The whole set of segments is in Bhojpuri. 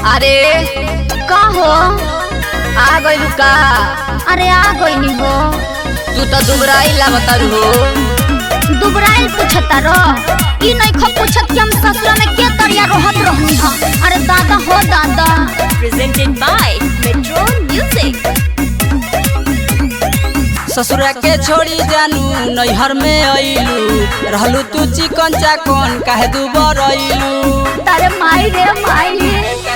अरे का हो आ गइलू का अरे आ गईनी हो तू तो दुबराई लागतारू हो दुबराइल पूछता रो ई नहीं खो पूछत कि हम ससुर में के तरिया रहत रहनी हा अरे दादा हो दादा प्रेजेंटेड बाय मेट्रो म्यूजिक ससुरा के छोड़ी जानू नैहर में अइलू रहलू तू चिकन चाकन काहे दुबर अइलू तारे माई रे माई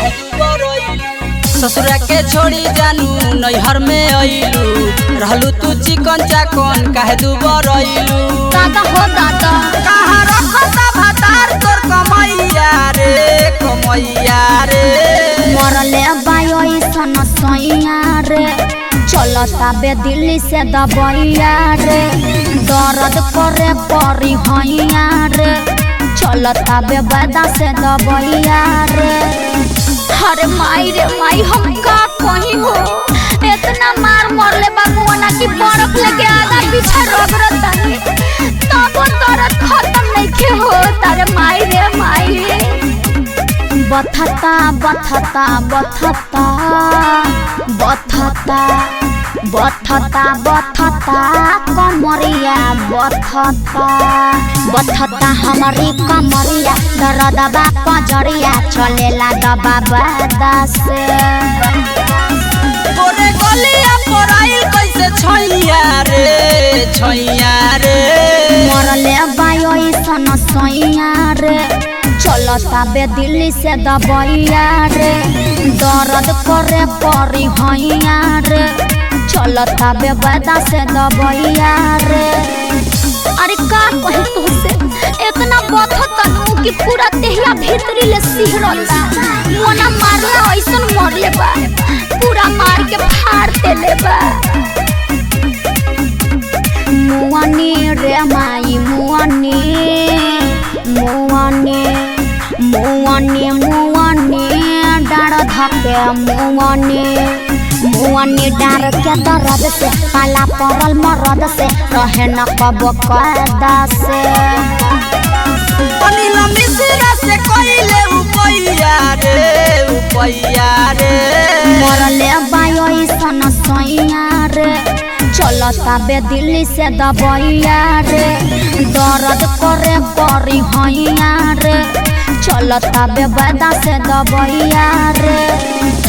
ससुरा के छोड़ी जानू नैहर में अइलू रहलू तू चिकन चाकन काहे दुबर अइलू दादा हो दादा कहाँ रखता भातार तोर कमैया रे कमैया रे मरले बायो सन सैया रे चलता बे दिल्ली से दबैया रे दर्द करे परी हैया रे चलता बे बैदा से दबैया रे अरे माई रे माई हम का कहीं हो इतना मार मरले बाबुआना की बर्फ लेके आधा पीछे रगड़ता तब दर्द खत्म नहीं के हो तारे माई रे माई बथता बथता बथता बथता बथता बथता कमरिया बथता बथता हमारी कमरिया दरदबा पजरिया चलेला दबा से तोरे गलिया पर आइल कैसे छैया रे छैया रे मरले बायो सन सैया रे चलता बे दिल्ली से दबैया रे दर्द करे परी हैया रे चलता बे बैदा से दबैया रे अरे का कही तुझसे इतना बथत तनु कि पूरा देहिया भीतरी ले सिहरला मोना मारला ऐसन मरले बा पूरा मार के फाड़ देले बा मुआनी रे माई मुआनी मुआनी मुआनी मुआनी डार धके मुआनी मुआनी डार के दर्द से पाला पड़ल मरद से रहे न कब कदा से अनिल मिश्रा से कइले उपैया रे उपैया रे मरले बायो सन सैया रे चलता बे दिल्ली से दबैया रे दर्द करे परी हैया रे चलता बे बैदा से दबैया रे